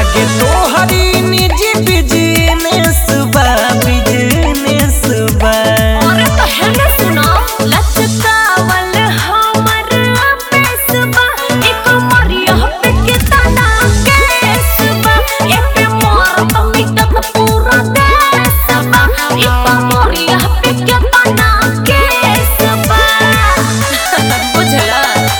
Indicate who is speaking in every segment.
Speaker 1: लागे तोहरी निजी बिजनेस बा बिजनेस बा
Speaker 2: अरे तो है ना सुना लचकावल हमर पेसबा एक मरिया पे के तना केसबा एक मोर तो मिटत पूरा देसबा एक मरिया पे के तना केसबा बुझला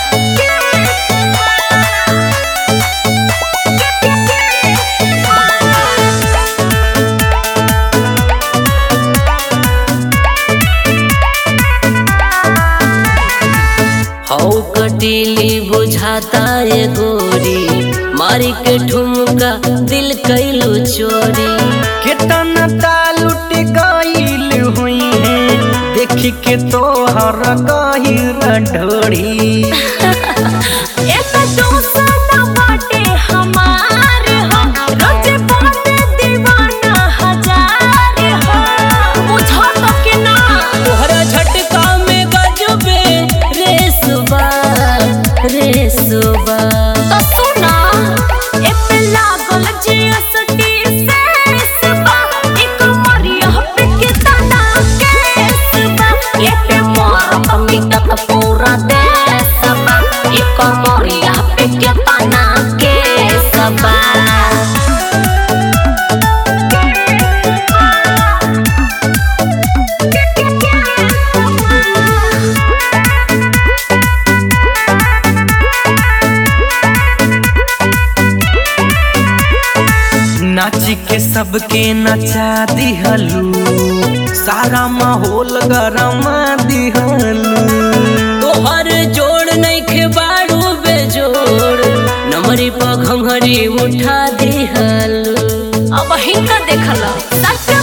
Speaker 3: हौ कटीली बुझाता ये गोरी मारी के ठुमका दिल कैलू चोरी
Speaker 1: कितना तालुट गईल हुई है देख के तोहर गहिर ढोड़ी
Speaker 2: एक दोसना बाटे हमार हो रोज बाटे दीवाना हजार हो बुझा तो कि ना
Speaker 3: तोहरा झटका में गजबे रेसबा रेसबा
Speaker 2: तो सुना ए पे लागल जीएसटी सेसबा एक मरिया पे के तना केसबा ए पे मोर मिटत पूरा देसबा एक मरिया पे के तना केसबा
Speaker 1: नाच के सबके नचा दिहलू सारा माहौल गरमा दिहलू
Speaker 3: तोहर जोड़ नइखे बाड़ू बेजोड़ नमरी पर घंघरी उठा दिहल
Speaker 2: अब हिंका देखला सच